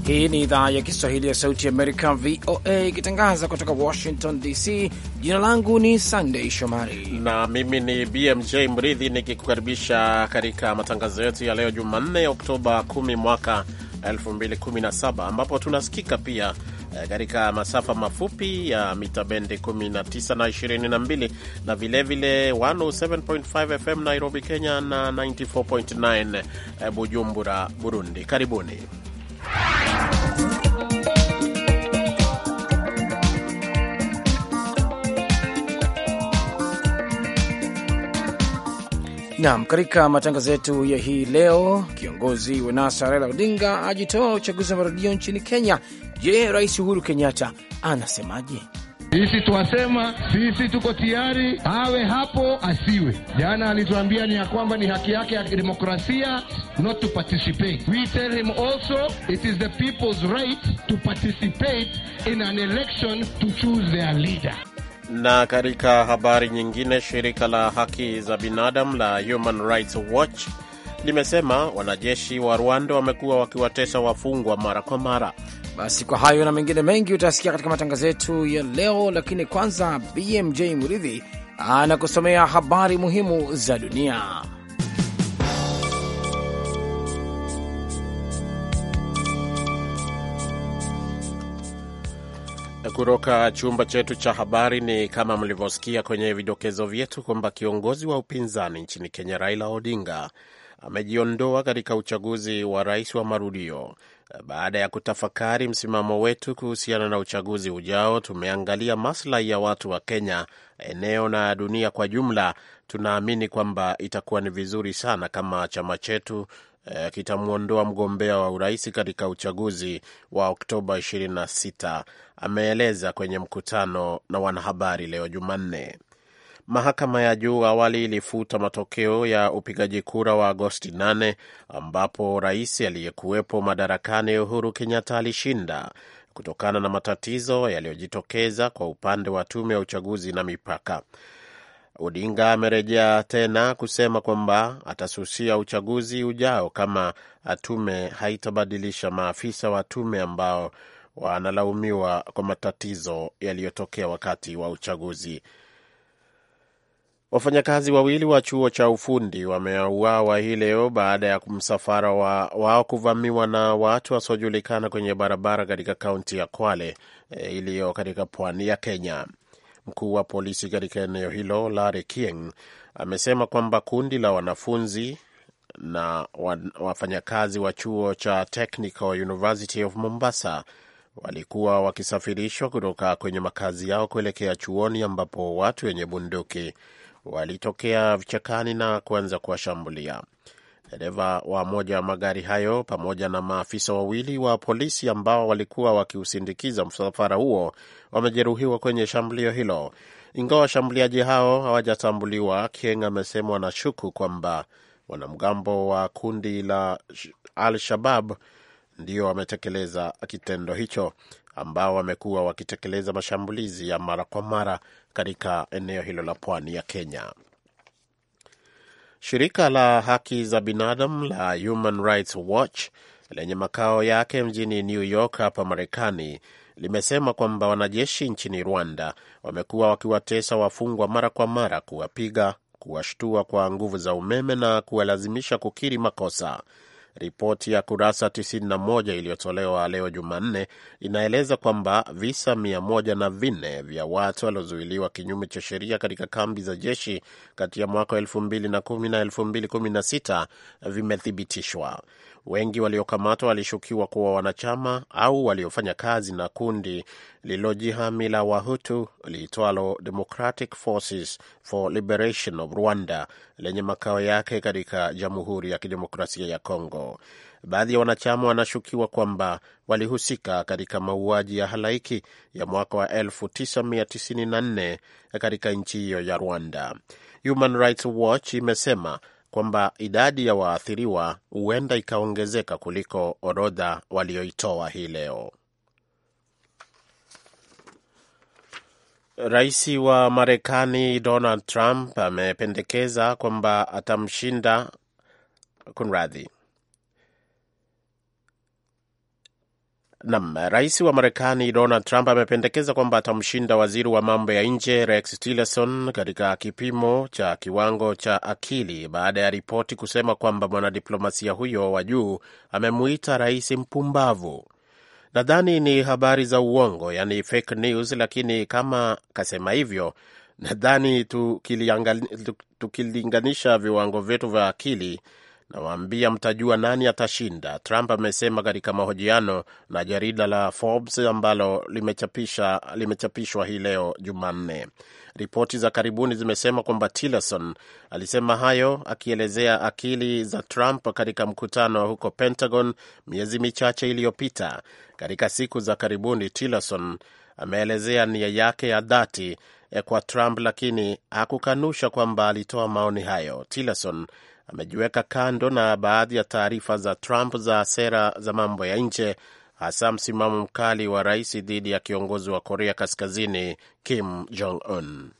Hii ni idhaa ya Kiswahili ya Sauti ya Amerika, VOA, ikitangaza kutoka Washington DC. Jina langu ni Sandey Shomari na mimi ni BMJ Mridhi nikikukaribisha katika matangazo yetu ya leo Jumanne, Oktoba 10 mwaka 2017 ambapo tunasikika pia katika masafa mafupi ya mita bendi 19 na 22 na vilevile 107.5 FM Nairobi, Kenya na 94.9 Bujumbura, Burundi. Karibuni. Naam, katika matangazo yetu ya hii leo, kiongozi wa NASA Raila Odinga ajitoa uchaguzi wa marudio nchini Kenya. Je, Rais Uhuru Kenyatta anasemaje? Sisi twasema sisi tuko tayari, awe hapo asiwe. Jana alituambia ni ya kwamba ni haki yake ya demokrasia not to participate. We tell him also it is the people's right to participate in an election to choose their leader. Na katika habari nyingine, shirika la haki za binadamu la Human Rights Watch limesema wanajeshi wa Rwanda wamekuwa wakiwatesa wafungwa mara kwa mara. Basi kwa hayo na mengine mengi utasikia katika matangazo yetu ya leo, lakini kwanza BMJ Muridhi anakusomea habari muhimu za dunia. Kutoka chumba chetu cha habari, ni kama mlivyosikia kwenye vidokezo vyetu kwamba kiongozi wa upinzani nchini Kenya Raila Odinga amejiondoa katika uchaguzi wa rais wa marudio. Baada ya kutafakari msimamo wetu kuhusiana na uchaguzi ujao, tumeangalia maslahi ya watu wa Kenya, eneo na dunia kwa jumla. Tunaamini kwamba itakuwa ni vizuri sana kama chama chetu eh, kitamwondoa mgombea wa urais katika uchaguzi wa Oktoba 26, ameeleza kwenye mkutano na wanahabari leo Jumanne. Mahakama ya juu awali ilifuta matokeo ya upigaji kura wa Agosti 8 ambapo rais aliyekuwepo madarakani Uhuru Kenyatta alishinda kutokana na matatizo yaliyojitokeza kwa upande wa tume ya uchaguzi na mipaka. Odinga amerejea tena kusema kwamba atasusia uchaguzi ujao kama tume haitabadilisha maafisa wa tume ambao wanalaumiwa kwa matatizo yaliyotokea wakati wa uchaguzi. Wafanyakazi wawili wa chuo cha ufundi wameuawa hii leo baada ya msafara wao wa kuvamiwa na watu wasiojulikana kwenye barabara katika kaunti ya Kwale e, iliyo katika pwani ya Kenya. Mkuu wa polisi katika eneo hilo Larry King amesema kwamba kundi la wanafunzi na wafanyakazi wa chuo cha Technical University of Mombasa walikuwa wakisafirishwa kutoka kwenye makazi yao kuelekea chuoni ambapo watu wenye bunduki walitokea vichakani na kuanza kuwashambulia. Dereva wa moja wa magari hayo pamoja na maafisa wawili wa polisi ambao walikuwa wakiusindikiza msafara huo wamejeruhiwa kwenye shambulio hilo. Ingawa washambuliaji hao hawajatambuliwa, Kieng amesema wanashuku kwamba wanamgambo wa kundi la Al-Shabab ndio wametekeleza kitendo hicho, ambao wamekuwa wakitekeleza mashambulizi ya mara kwa mara katika eneo hilo la pwani ya Kenya. Shirika la haki za binadamu la Human Rights Watch lenye makao yake mjini New York hapa Marekani limesema kwamba wanajeshi nchini Rwanda wamekuwa wakiwatesa wafungwa mara kwa mara, kuwapiga, kuwashtua kwa nguvu za umeme na kuwalazimisha kukiri makosa. Ripoti ya kurasa 91 iliyotolewa leo Jumanne inaeleza kwamba visa mia moja na vinne vya watu waliozuiliwa kinyume cha sheria katika kambi za jeshi kati ya mwaka wa 2010 na 2016 vimethibitishwa. Wengi waliokamatwa walishukiwa kuwa wanachama au waliofanya kazi na kundi lililojihami la Wahutu liitwalo Democratic Forces for Liberation of Rwanda lenye makao yake katika Jamhuri ya Kidemokrasia ya Kongo. Baadhi ya wanachama wanashukiwa kwamba walihusika katika mauaji ya halaiki ya mwaka wa 1994 katika nchi hiyo ya Rwanda. Human Rights Watch imesema kwamba idadi ya waathiriwa huenda ikaongezeka kuliko orodha walioitoa hii leo. Rais wa Marekani Donald Trump amependekeza kwamba atamshinda kunradhi Nam, rais wa Marekani Donald Trump amependekeza kwamba atamshinda waziri wa mambo ya nje Rex Tillerson katika kipimo cha kiwango cha akili baada ya ripoti kusema kwamba mwanadiplomasia huyo wa juu amemuita rais mpumbavu. Nadhani ni habari za uongo, yani fake news, lakini kama kasema hivyo, nadhani tukilinganisha viwango vyetu vya akili nawaambia mtajua nani atashinda, Trump amesema katika mahojiano na jarida la Forbes ambalo limechapisha limechapishwa hii leo Jumanne. Ripoti za karibuni zimesema kwamba Tillerson alisema hayo akielezea akili za Trump katika mkutano huko Pentagon miezi michache iliyopita. Katika siku za karibuni, Tillerson ameelezea nia yake ya dhati kwa Trump, lakini hakukanusha kwamba alitoa maoni hayo. Tillerson amejiweka kando na baadhi ya taarifa za Trump za sera za mambo ya nje, hasa msimamo mkali wa rais dhidi ya kiongozi wa Korea Kaskazini Kim Jong Un.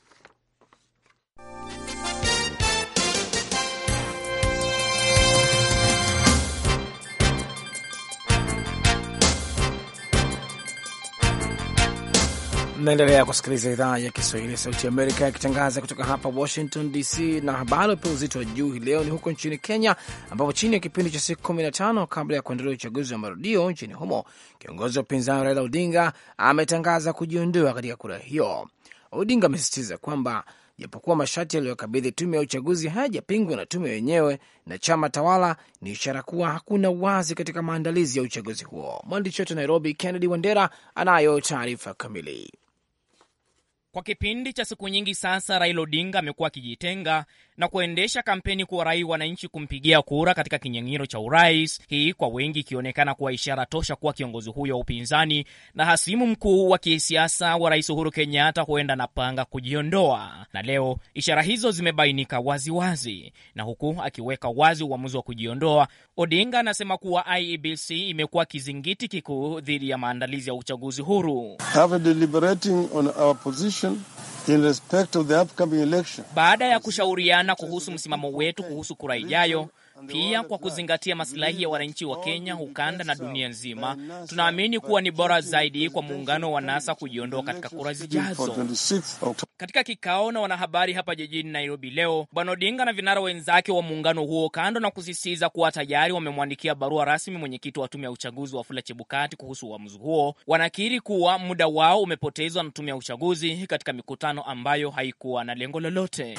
Mnaendelea kusikiliza idhaa ya Kiswahili ya Sauti Amerika ikitangaza kutoka hapa Washington DC, na habari wapewa uzito wa juu hii leo ni huko nchini Kenya, ambapo chini ya kipindi cha siku 15 kabla ya kuendelea uchaguzi wa marudio nchini humo, kiongozi wa upinzani Raila Odinga ametangaza kujiondoa katika kura hiyo. Odinga amesisitiza kwamba japokuwa masharti yaliyokabidhi tume ya uchaguzi hayajapingwa na tume yenyewe na chama tawala, ni ishara kuwa hakuna uwazi katika maandalizi ya uchaguzi huo. Mwandishi wetu Nairobi, Kennedy Wandera, anayo taarifa kamili. Kwa kipindi cha siku nyingi sasa, Raila Odinga amekuwa akijitenga na kuendesha kampeni kuwarai wananchi kumpigia kura katika kinyang'anyiro cha urais, hii kwa wengi ikionekana kuwa ishara tosha kuwa kiongozi huyo wa upinzani na hasimu mkuu wa kisiasa wa Rais Uhuru Kenyatta huenda anapanga kujiondoa. Na leo ishara hizo zimebainika waziwazi wazi. Na huku akiweka wazi uamuzi wa kujiondoa, Odinga anasema kuwa IEBC imekuwa kizingiti kikuu dhidi ya maandalizi ya uchaguzi huru. In respect of the upcoming election. Baada ya kushauriana kuhusu msimamo wetu kuhusu kura ijayo, pia kwa kuzingatia masilahi ya wananchi wa Kenya, ukanda na dunia nzima, tunaamini kuwa ni bora zaidi kwa muungano wa NASA kujiondoa katika kura zijazo. Katika kikao na wanahabari hapa jijini Nairobi leo, Bwana Odinga na vinara wenzake wa muungano huo, kando na kusisitiza kuwa tayari wamemwandikia barua rasmi mwenyekiti wa tume ya uchaguzi Wafula Chebukati kuhusu uamuzi huo, wanakiri kuwa muda wao umepotezwa na tume ya uchaguzi katika mikutano ambayo haikuwa na lengo lolote.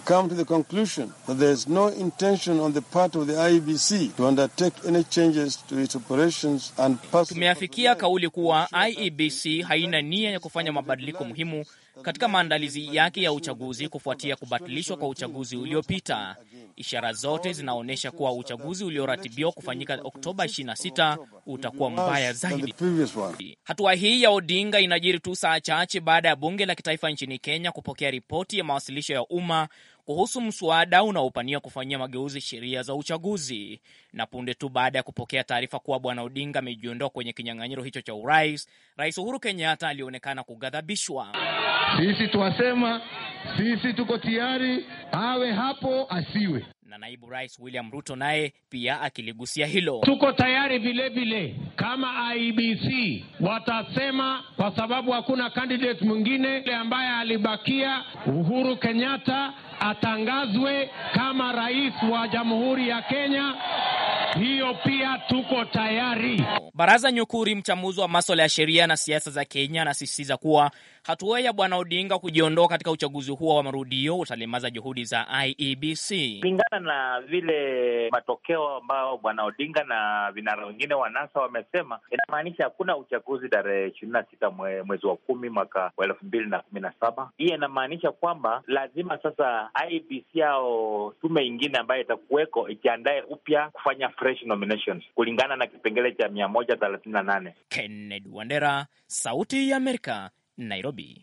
Tumeafikia kauli kuwa IEBC haina nia ya kufanya mabadiliko muhimu katika maandalizi yake ya uchaguzi kufuatia kubatilishwa kwa uchaguzi uliopita. Ishara zote zinaonyesha kuwa uchaguzi ulioratibiwa kufanyika Oktoba 26 utakuwa mbaya zaidi. Hatua hii ya Odinga inajiri tu saa chache baada ya bunge la kitaifa nchini Kenya kupokea ripoti ya mawasilisho ya umma kuhusu mswada unaopania kufanyia mageuzi sheria za uchaguzi, na punde tu baada ya kupokea taarifa kuwa bwana Odinga amejiondoa kwenye kinyang'anyiro hicho cha urais, Rais Uhuru Kenyatta alionekana kughadhabishwa. Sisi twasema sisi tuko tayari, awe hapo asiwe na naibu rais William Ruto naye pia akiligusia hilo. Tuko tayari vilevile, kama IEBC watasema, kwa sababu hakuna candidate mwingine ambaye alibakia, Uhuru Kenyatta atangazwe kama rais wa Jamhuri ya Kenya, hiyo pia tuko tayari. Baraza Nyukuri, mchambuzi wa maswala ya sheria na siasa za Kenya, anasisitiza kuwa hatua ya bwana Odinga kujiondoa katika uchaguzi huo wa marudio utalemaza juhudi za IEBC. Kulingana na vile matokeo ambayo bwana Odinga na vinara wengine wa NASA wamesema, inamaanisha hakuna uchaguzi tarehe ishirini na sita mwe, mwezi wa kumi mwaka wa elfu mbili na kumi na saba. Hii inamaanisha kwamba lazima sasa IEBC au tume ingine ambayo itakuweko ikiandae upya kufanya fresh nominations kulingana na kipengele cha mia moja thelathini na nane. Kennedy Wandera, Sauti ya Amerika, Nairobi.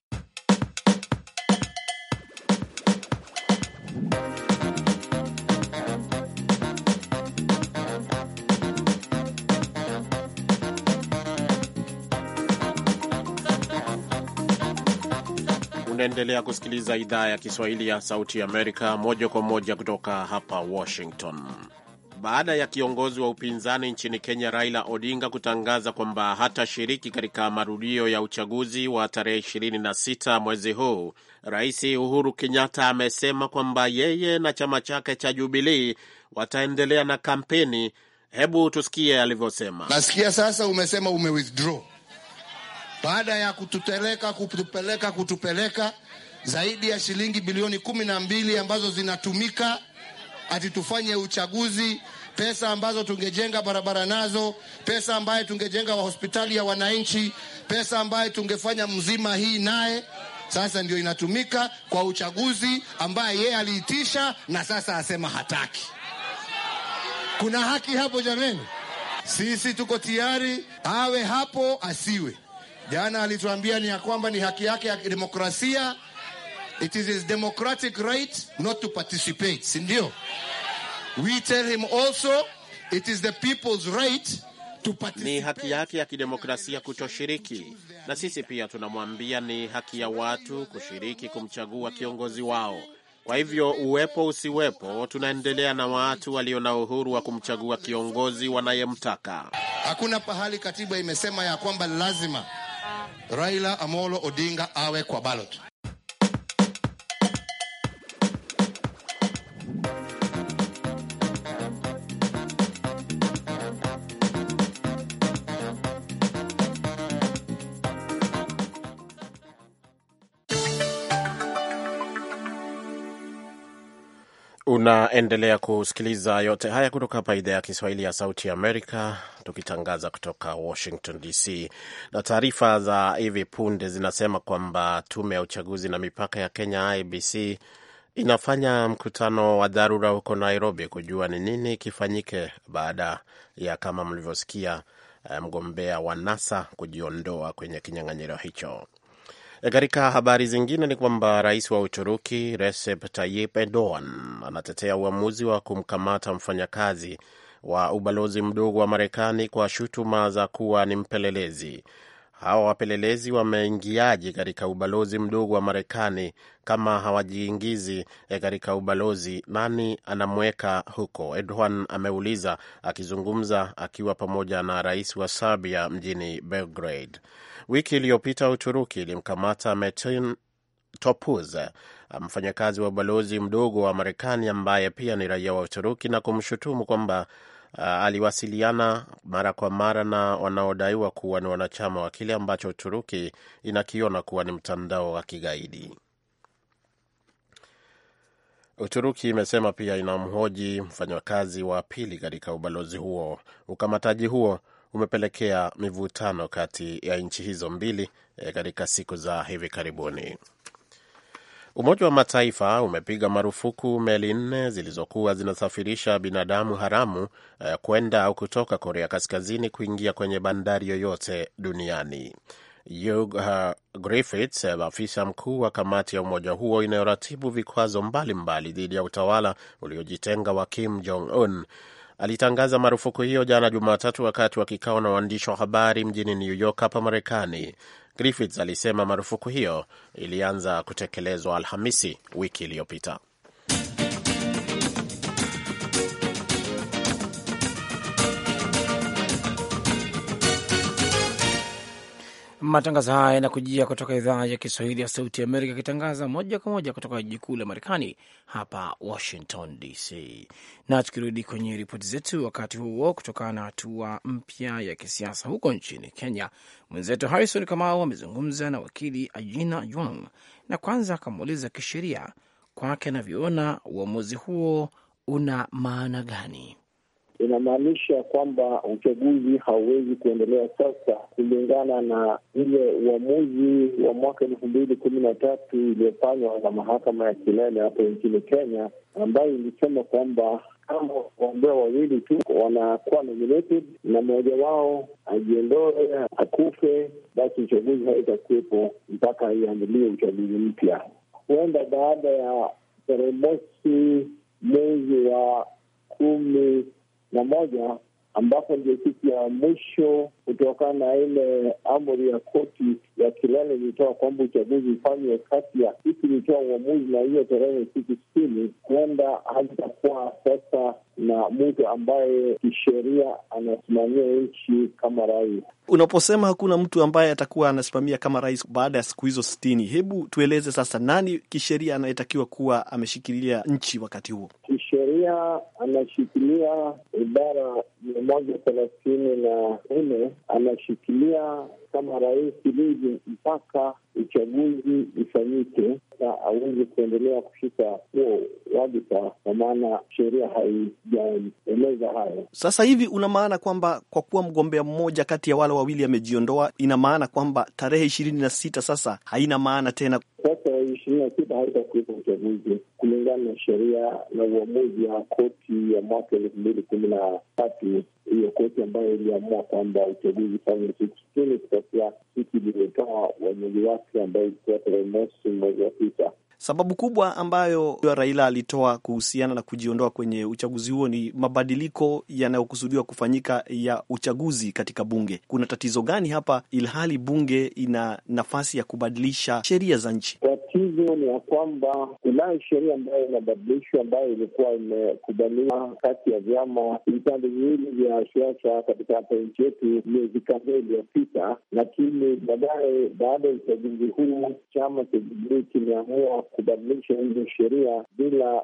Unaendelea kusikiliza idhaa ya Kiswahili ya Sauti ya Amerika moja kwa moja kutoka hapa Washington. baada ya kiongozi wa upinzani nchini Kenya Raila Odinga kutangaza kwamba hatashiriki katika marudio ya uchaguzi wa tarehe 26 mwezi huu, Rais Uhuru Kenyatta amesema kwamba yeye na chama chake cha Jubilee wataendelea na kampeni. Hebu tusikie alivyosema. Nasikia sasa umesema ume withdraw baada ya kutupeleka kutupeleka kutupeleka zaidi ya shilingi bilioni kumi na mbili ambazo zinatumika ati tufanye uchaguzi, pesa ambazo tungejenga barabara nazo, pesa ambayo tungejenga wa hospitali ya wananchi, pesa ambayo tungefanya mzima hii naye sasa ndio inatumika kwa uchaguzi ambaye yeye aliitisha na sasa asema hataki. Kuna haki hapo jameni? Sisi tuko tayari, awe hapo asiwe. Jana alituambia ni ya kwamba ni haki yake ya demokrasia. It is his democratic right not to participate, si ndio? We tell him also it is the people's right to participate. Ni haki yake ya kidemokrasia kutoshiriki, na sisi pia tunamwambia ni haki ya watu kushiriki kumchagua kiongozi wao. Kwa hivyo uwepo usiwepo, tunaendelea na watu walio na uhuru wa kumchagua kiongozi wanayemtaka. Hakuna pahali katiba imesema ya kwamba lazima Raila Amolo Odinga awe kwa ballot. Unaendelea kusikiliza yote haya kutoka hapa idhaa ya Kiswahili ya Sauti ya Amerika, tukitangaza kutoka Washington DC. Na taarifa za hivi punde zinasema kwamba tume ya uchaguzi na mipaka ya Kenya, IBC, inafanya mkutano wa dharura huko Nairobi kujua ni nini kifanyike baada ya kama mlivyosikia, mgombea wa NASA kujiondoa kwenye kinyang'anyiro hicho. Katika habari zingine ni kwamba rais wa Uturuki Recep Tayyip Erdogan anatetea uamuzi wa kumkamata mfanyakazi wa ubalozi mdogo wa Marekani kwa shutuma za kuwa ni mpelelezi. Hawa wapelelezi wameingiaje katika ubalozi mdogo wa Marekani kama hawajiingizi katika ubalozi? Nani anamweka huko? Erdogan ameuliza akizungumza akiwa pamoja na rais wa Serbia mjini Belgrade. Wiki iliyopita Uturuki ilimkamata Metin Topuz, mfanyakazi wa ubalozi mdogo wa Marekani ambaye pia ni raia wa Uturuki na kumshutumu kwamba uh, aliwasiliana mara kwa mara na wanaodaiwa kuwa ni wanachama wa kile ambacho Uturuki inakiona kuwa ni mtandao wa kigaidi. Uturuki imesema pia inamhoji mfanyakazi wa pili katika ubalozi huo. Ukamataji huo umepelekea mivutano kati ya nchi hizo mbili e, katika siku za hivi karibuni. Umoja wa Mataifa umepiga marufuku meli nne zilizokuwa zinasafirisha binadamu haramu e, kwenda au kutoka Korea Kaskazini kuingia kwenye bandari yoyote duniani. Hugh uh, Griffiths, afisa mkuu wa kamati ya umoja huo inayoratibu vikwazo mbalimbali dhidi ya utawala uliojitenga wa Kim Jong Un alitangaza marufuku hiyo jana Jumatatu wakati wa kikao na waandishi wa habari mjini New York hapa Marekani. Griffiths alisema marufuku hiyo ilianza kutekelezwa Alhamisi wiki iliyopita. Matangazo haya yanakujia kutoka idhaa ya Kiswahili ya Sauti Amerika, ikitangaza moja kwa moja kutoka jiji kuu la Marekani, hapa Washington DC. Na tukirudi kwenye ripoti zetu, wakati huo, kutokana na hatua mpya ya kisiasa huko nchini Kenya, mwenzetu Harrison Kamau amezungumza na wakili Ajina Yuang na kwanza akamuuliza kisheria kwake anavyoona uamuzi huo una maana gani. Inamaanisha kwamba uchaguzi hauwezi kuendelea sasa kulingana na ile uamuzi wa mwaka elfu mbili kumi na tatu iliyofanywa na mahakama ya kilele hapo nchini Kenya, ambayo ilisema kwamba kama wagombea wawili tu wanakuwa nominated na mmoja wao ajiondoe, akufe, basi uchaguzi haitakuwepo mpaka iandilie uchaguzi mpya. Huenda baada ya tarehe mosi mwezi wa kumi na moja ambapo ndio siku ya mwisho kutokana na ile amri ya koti ya kilele ilitoa kwamba uchaguzi ufanywe kati ya siku ilitoa uamuzi na hiyo tarehe siku sitini, huenda hazitakuwa sasa na mtu ambaye kisheria anasimamia nchi kama rais. Unaposema hakuna mtu ambaye atakuwa anasimamia kama rais baada ya siku hizo sitini, hebu tueleze sasa, nani kisheria anayetakiwa kuwa ameshikilia nchi wakati huo? Kisheria anashikilia ibara mia moja thelathini na nne anashikilia kama rais lizi mpaka uchaguzi ifanyike, na awezi kuendelea kushika huo wadhifa, kwa maana sheria haijaeleza hayo. Sasa hivi una maana kwamba kwa kuwa mgombea mmoja kati ya wale wawili amejiondoa, ina maana kwamba tarehe ishirini na sita sasa haina maana tena. Sasa ishirini na sita haitakuwepo uchaguzi kulingana na sheria na uamuzi wa koti ya mwaka elfu mbili kumi na tatu hiyo koti ambayo iliamua kwamba uchaguzi ufanywe siku sitini kutokea siku iliyotoa uamuzi wake ambayo ilikuwa tarehe mosi mwezi wa tisa. Sababu kubwa ambayo Raila alitoa kuhusiana na kujiondoa kwenye uchaguzi huo ni mabadiliko yanayokusudiwa kufanyika ya uchaguzi katika bunge. Kuna tatizo gani hapa, ilhali bunge ina nafasi ya kubadilisha sheria za nchi? Tatizo ni ya kwamba kunayo sheria ambayo inabadilishwa ambayo ilikuwa imekubaliwa kati ya vyama vipande viwili vya siasa katika hapa nchi yetu miezi kadhaa iliyopita, lakini baadaye, baada ya uchaguzi huu, chama cha Jubilii kimeamua kubadilisha hizo sheria bila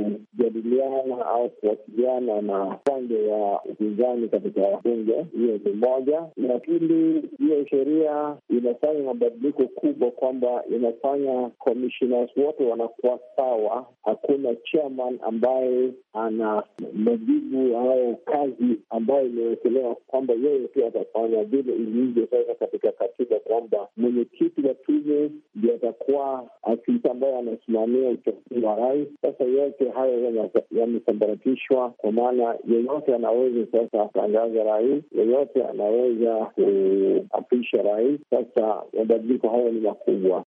kujadiliana au kuwasiliana na upande wa upinzani katika bunge. Hiyo ni moja. Na pili, hiyo sheria inafanya mabadiliko kubwa kwamba inafanya commissioners wote wanakuwa sawa. Hakuna chairman ambaye ana majibu au kazi ambayo imewekelewa kwamba yeye pia atafanya vile ilivyo sasa katika katiba, kwamba mwenyekiti wa tume ndio atakuwa afisa ambaye anasimamia uchaguzi wa rais. Sasa yote hayo yamesambaratishwa, kwa maana yeyote anaweza sasa atangaza rais, yeyote anaweza kuapisha rais. Sasa mabadiliko hayo ni makubwa.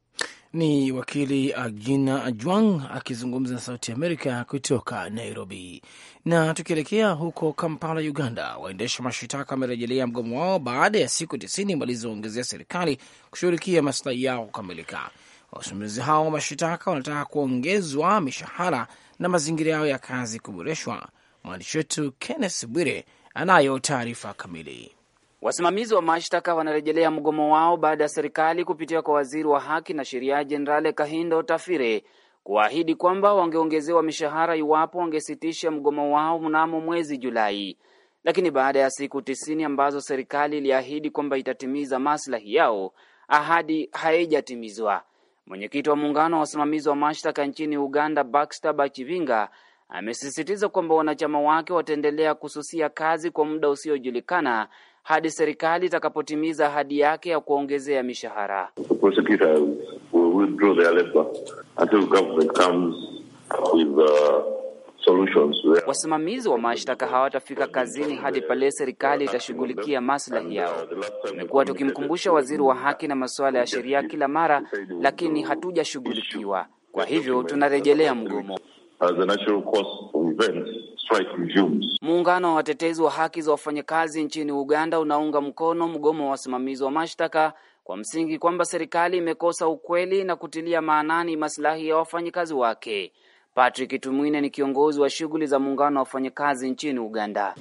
Ni wakili Agina Ajwang akizungumza na Sauti Amerika kutoka Nairobi. Na tukielekea huko Kampala, Uganda, waendesha mashitaka wamerejelea mgomo wao baada ya siku tisini walizoongezea serikali kushughulikia maslahi yao kukamilika. Wasimamizi hao wa mashitaka wanataka kuongezwa mishahara na mazingira yao ya kazi kuboreshwa. Mwandishi wetu Kenneth Bwire anayo taarifa kamili. Wasimamizi wa mashtaka wanarejelea mgomo wao baada ya serikali kupitia kwa waziri wa haki na sheria Jenerali Kahindo Tafire kuahidi kwamba wangeongezewa mishahara iwapo wangesitisha mgomo wao mnamo mwezi Julai. Lakini baada ya siku tisini ambazo serikali iliahidi kwamba itatimiza maslahi yao, ahadi haijatimizwa. Mwenyekiti wa muungano wa wasimamizi wa mashtaka nchini Uganda, Baxter Bachivinga, amesisitiza kwamba wanachama wake wataendelea kususia kazi kwa muda usiojulikana hadi serikali itakapotimiza ahadi yake ya kuongezea mishahara. Wasimamizi wa mashtaka hawatafika kazini hadi pale serikali itashughulikia maslahi yao. Tumekuwa tukimkumbusha waziri wa haki na masuala ya sheria kila mara, lakini hatujashughulikiwa. Kwa hivyo tunarejelea mgomo. Muungano wa watetezi wa haki za wafanyakazi nchini Uganda unaunga mkono mgomo wa wasimamizi wa mashtaka kwa msingi kwamba serikali imekosa ukweli na kutilia maanani maslahi ya wafanyakazi wake. Patrick Tumwine ni kiongozi wa shughuli za muungano wa wafanyakazi nchini Uganda.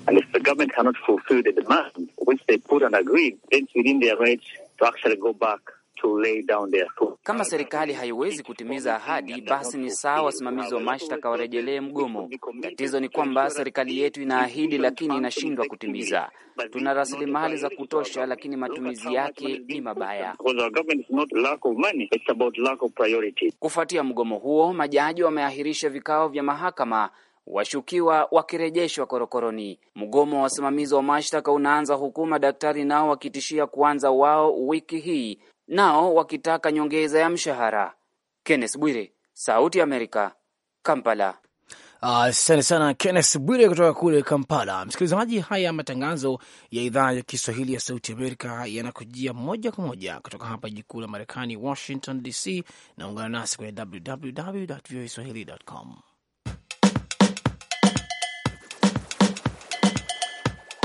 Kama serikali haiwezi kutimiza ahadi, basi ni sawa wasimamizi wa mashtaka warejelee mgomo. Tatizo ni kwamba serikali yetu inaahidi, lakini inashindwa kutimiza. Tuna rasilimali za kutosha, lakini matumizi yake ni mabaya. Kufuatia mgomo huo, majaji wameahirisha vikao vya mahakama washukiwa wakirejeshwa korokoroni. Mgomo wa wasimamizi wa mashtaka unaanza huku madaktari nao wakitishia kuanza wao wiki hii, nao wakitaka nyongeza ya mshahara. Kenneth Bwire, Sauti ya Amerika, Kampala. Asante uh, sana Kenneth Bwire kutoka kule Kampala. Msikilizaji, haya matangazo ya idhaa ya Kiswahili ya Sauti Amerika yanakujia moja kwa moja kutoka hapa jiji kuu la Marekani, Washington DC. Naungana nasi kwenye www voaswahili.com.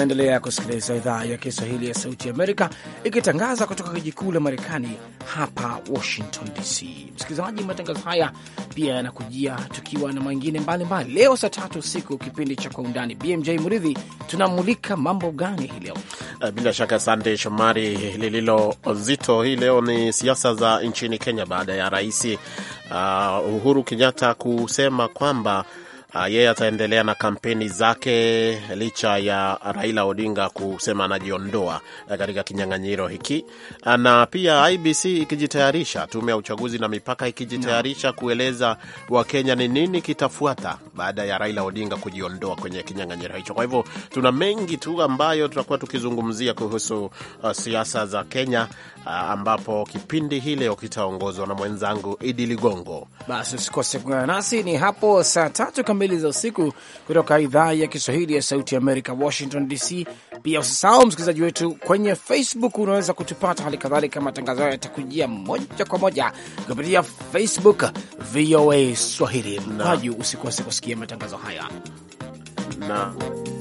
Unaendelea kusikiliza idhaa ya Kiswahili ya Sauti Amerika ikitangaza kutoka jiji kuu la Marekani hapa Washington DC. Msikilizaji, matangazo haya pia yanakujia tukiwa na mengine mbalimbali. Leo saa tatu usiku, kipindi cha Kwa Undani. BMJ Muridhi, tunamulika mambo gani hii leo? Bila shaka, Sande Shomari, lililo zito hii leo ni siasa za nchini Kenya baada ya rais uh, Uhuru Kenyatta kusema kwamba Uh, yeye ataendelea na kampeni zake licha ya Raila Odinga kusema anajiondoa uh, katika kinyang'anyiro hiki uh, na pia IBC ikijitayarisha, tume ya uchaguzi na mipaka ikijitayarisha kueleza Wakenya ni nini kitafuata baada ya Raila Odinga kujiondoa kwenye kinyang'anyiro hicho. Kwa hivyo tuna mengi tu ambayo tutakuwa tukizungumzia kuhusu uh, siasa za Kenya uh, ambapo kipindi hii leo kitaongozwa na mwenzangu Idi Ligongo. Basi usikose kuungana nasi, ni hapo saa tatu kamili za usiku kutoka idhaa ya Kiswahili ya Sauti ya Amerika, Washington DC. Pia usisahau msikilizaji wetu kwenye Facebook, unaweza kutupata hali kadhalika. Matangazo hayo yatakujia moja kwa moja kupitia Facebook VOA Swahili mkwaju. Usikose kusikia matangazo haya na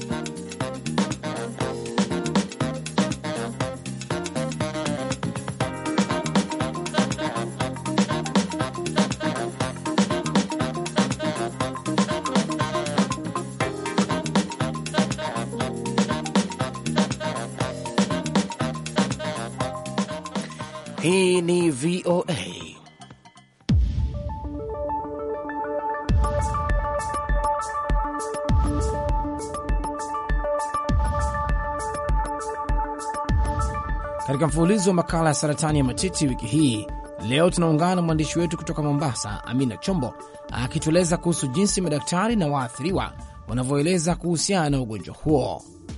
Hii ni VOA. Katika mfululizo wa makala ya saratani ya matiti wiki hii, leo tunaungana na mwandishi wetu kutoka Mombasa, Amina Chombo, akitueleza kuhusu jinsi madaktari na waathiriwa wanavyoeleza kuhusiana na ugonjwa huo.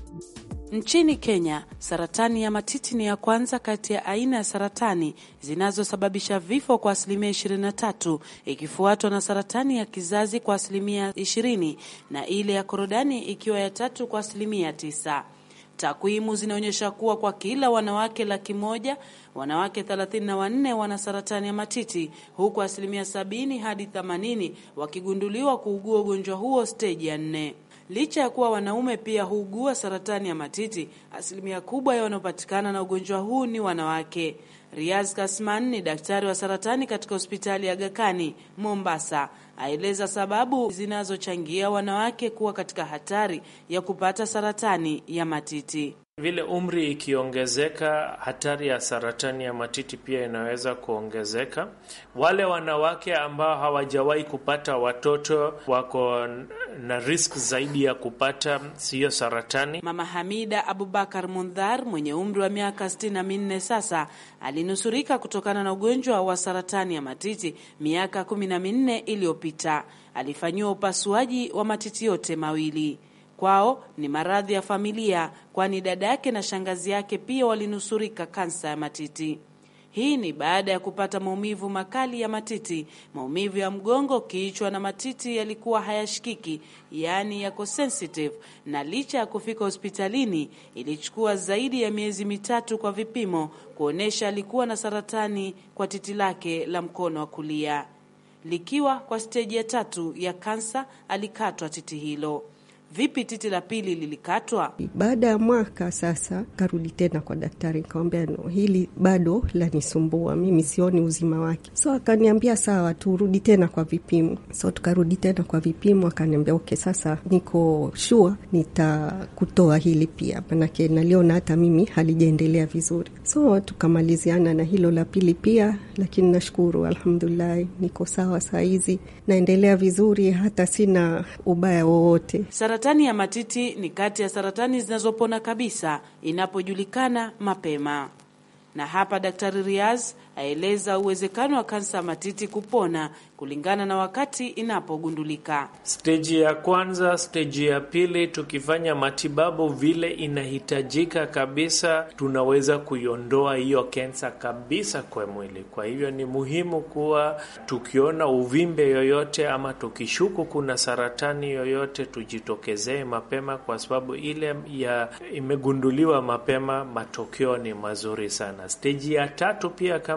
Nchini Kenya, saratani ya matiti ni ya kwanza kati ya aina ya saratani zinazosababisha vifo kwa asilimia 23, ikifuatwa na saratani ya kizazi kwa asilimia 20 na ile ya korodani ikiwa ya tatu kwa asilimia 9. Takwimu zinaonyesha kuwa kwa kila wanawake laki moja wanawake 34 wana saratani ya matiti huku asilimia 70 hadi 80 wakigunduliwa kuugua ugonjwa huo steji ya nne. Licha ya kuwa wanaume pia huugua saratani ya matiti, asilimia kubwa ya wanaopatikana na ugonjwa huu ni wanawake. Riaz Kasman ni daktari wa saratani katika hospitali ya Aga Khan Mombasa, aeleza sababu zinazochangia wanawake kuwa katika hatari ya kupata saratani ya matiti. Vile umri ikiongezeka, hatari ya saratani ya matiti pia inaweza kuongezeka. Wale wanawake ambao hawajawahi kupata watoto wako na risk zaidi ya kupata siyo saratani. Mama Hamida Abubakar Mundhar mwenye umri wa miaka sitini na minne sasa alinusurika kutokana na ugonjwa wa saratani ya matiti miaka kumi na minne iliyopita. Alifanyiwa upasuaji wa matiti yote mawili. Kwao ni maradhi ya familia, kwani dada yake na shangazi yake pia walinusurika kansa ya matiti. Hii ni baada ya kupata maumivu makali ya matiti, maumivu ya mgongo, kichwa na matiti yalikuwa hayashikiki, yaani yako sensitive, na licha ya kufika hospitalini ilichukua zaidi ya miezi mitatu kwa vipimo kuonyesha alikuwa na saratani kwa titi lake la mkono wa kulia. Likiwa kwa steji ya tatu ya kansa, alikatwa titi hilo. Vipi titi la pili lilikatwa? Baada ya mwaka sasa, karudi tena kwa daktari, nikamwambia no, hili bado lanisumbua, mimi sioni uzima wake. So akaniambia sawa, turudi tena kwa vipimo. So tukarudi tena kwa vipimo, akaniambia okay, sasa niko sure nitakutoa hili pia, manake naliona hata mimi halijaendelea vizuri. So tukamaliziana na hilo la pili pia, lakini nashukuru, alhamdulillahi, niko sawa saa hizi, naendelea vizuri, hata sina ubaya wowote. Saratani ya matiti ni kati ya saratani zinazopona kabisa inapojulikana mapema. Na hapa Daktari Riaz aeleza uwezekano wa kansa ya matiti kupona kulingana na wakati inapogundulika. Steji ya kwanza, steji ya pili, tukifanya matibabu vile inahitajika kabisa, tunaweza kuiondoa hiyo kensa kabisa kwa mwili. Kwa hivyo ni muhimu kuwa tukiona uvimbe yoyote ama tukishuku kuna saratani yoyote, tujitokezee mapema, kwa sababu ile ya imegunduliwa mapema, matokeo ni mazuri sana. Steji ya tatu pia kama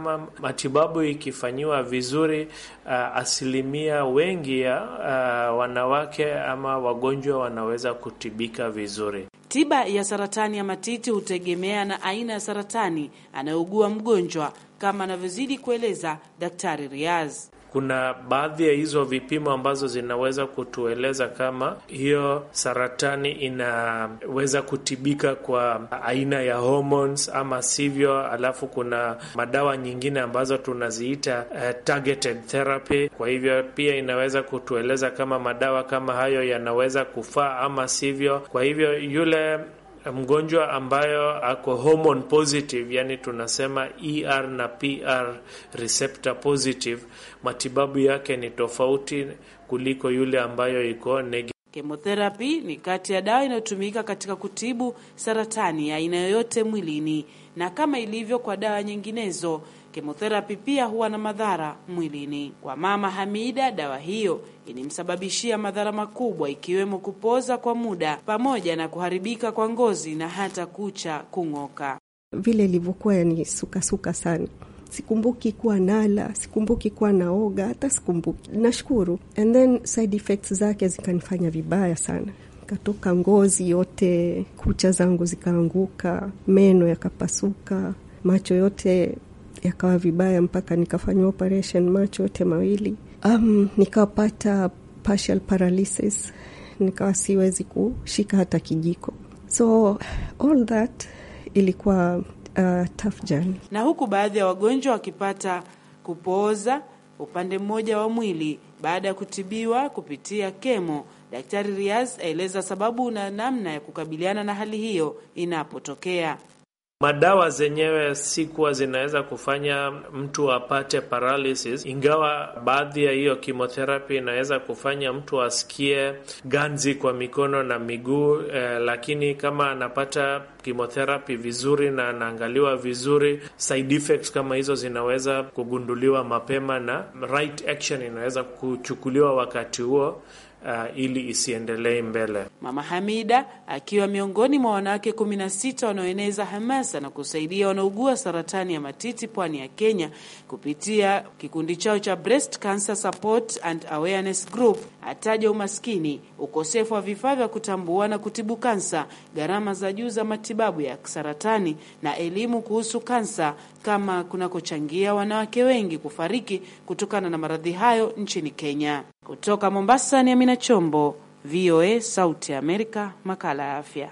kama matibabu ikifanyiwa vizuri, uh, asilimia wengi ya uh, wanawake ama wagonjwa wanaweza kutibika vizuri. Tiba ya saratani ya matiti hutegemea na aina ya saratani anayougua mgonjwa, kama anavyozidi kueleza Daktari Riaz. Kuna baadhi ya hizo vipimo ambazo zinaweza kutueleza kama hiyo saratani inaweza kutibika kwa aina ya hormones ama sivyo. Alafu kuna madawa nyingine ambazo tunaziita uh, targeted therapy. Kwa hivyo pia inaweza kutueleza kama madawa kama hayo yanaweza kufaa ama sivyo. Kwa hivyo yule mgonjwa ambayo ako hormone positive, yani tunasema ER na PR receptor positive, matibabu yake ni tofauti kuliko yule ambayo iko negative. Chemotherapy ni kati ya dawa inayotumika katika kutibu saratani ya aina yoyote mwilini, na kama ilivyo kwa dawa nyinginezo, chemotherapy pia huwa na madhara mwilini. Kwa Mama Hamida, dawa hiyo ilimsababishia madhara makubwa, ikiwemo kupoza kwa muda pamoja na kuharibika kwa ngozi na hata kucha kung'oka. Vile ilivyokuwa yani sukasuka sana Sikumbuki kuwa nala, sikumbuki kuwa naoga, hata sikumbuki. Nashukuru. And then side effects zake zikanifanya vibaya sana, katoka ngozi yote, kucha zangu zikaanguka, meno yakapasuka, macho yote yakawa vibaya, mpaka nikafanywa operation macho yote mawili. Um, nikapata partial paralysis, nikawa siwezi kushika hata kijiko, so all that ilikuwa Uh, tough journey. Na huku baadhi ya wagonjwa wakipata kupooza upande mmoja wa mwili baada ya kutibiwa kupitia kemo. Daktari Riaz aeleza sababu na namna ya kukabiliana na hali hiyo inapotokea. Madawa zenyewe si kuwa zinaweza kufanya mtu apate paralysis, ingawa baadhi ya hiyo chemotherapy inaweza kufanya mtu asikie ganzi kwa mikono na miguu eh, lakini kama anapata chemotherapy vizuri na anaangaliwa vizuri, side effects kama hizo zinaweza kugunduliwa mapema na right action inaweza kuchukuliwa wakati huo. Uh, ili isiendelee mbele. Mama Hamida akiwa miongoni mwa wanawake kumi na sita wanaoeneza hamasa na kusaidia wanaougua saratani ya matiti pwani ya Kenya kupitia kikundi chao cha Breast Cancer Support and Awareness Group, ataja umaskini, ukosefu wa vifaa vya kutambua na kutibu kansa, gharama za juu za matibabu ya saratani na elimu kuhusu kansa kama kunakochangia wanawake wengi kufariki kutokana na maradhi hayo nchini Kenya. Kutoka Mombasa ni Amina Chombo, VOA Sauti ya Amerika, makala ya afya.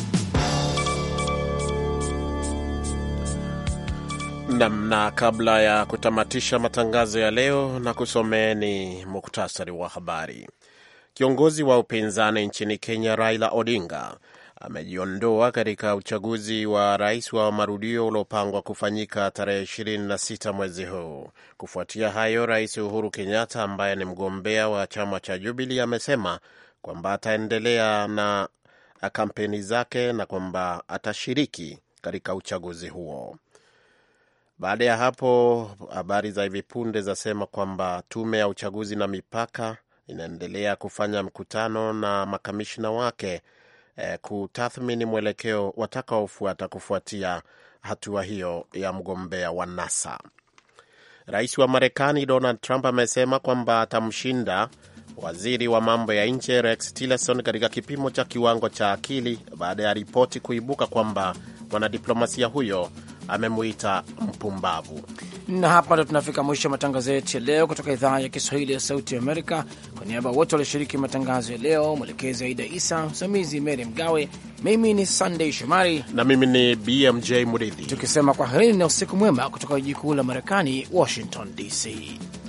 Nam, na kabla ya kutamatisha matangazo ya leo na kusomeeni muktasari wa habari. Kiongozi wa upinzani nchini Kenya Raila Odinga amejiondoa katika uchaguzi wa rais wa marudio uliopangwa kufanyika tarehe 26 mwezi huu. Kufuatia hayo, Rais Uhuru Kenyatta ambaye ni mgombea wa chama cha Jubilee amesema kwamba ataendelea na kampeni zake na kwamba atashiriki katika uchaguzi huo. Baada ya hapo, habari za hivi punde zasema kwamba tume ya uchaguzi na mipaka inaendelea kufanya mkutano na makamishina wake eh, kutathmini mwelekeo watakaofuata kufuatia hatua hiyo ya mgombea wa NASA. Rais wa Marekani Donald Trump amesema kwamba atamshinda waziri wa mambo ya nje Rex Tillerson katika kipimo cha kiwango cha akili baada ya ripoti kuibuka kwamba mwanadiplomasia huyo amemuita mpumbavu. Na hapa ndo tunafika mwisho wa matangazo yetu ya leo kutoka idhaa ya Kiswahili ya Sauti Amerika. Kwa niaba ya wote walioshiriki matangazo ya leo, mwelekezi Aida Isa, msimamizi Mary Mgawe, mimi ni Sunday Shomari na mimi ni BMJ Muridhi, tukisema kwa heri na usiku mwema kutoka jiji kuu la Marekani, Washington DC.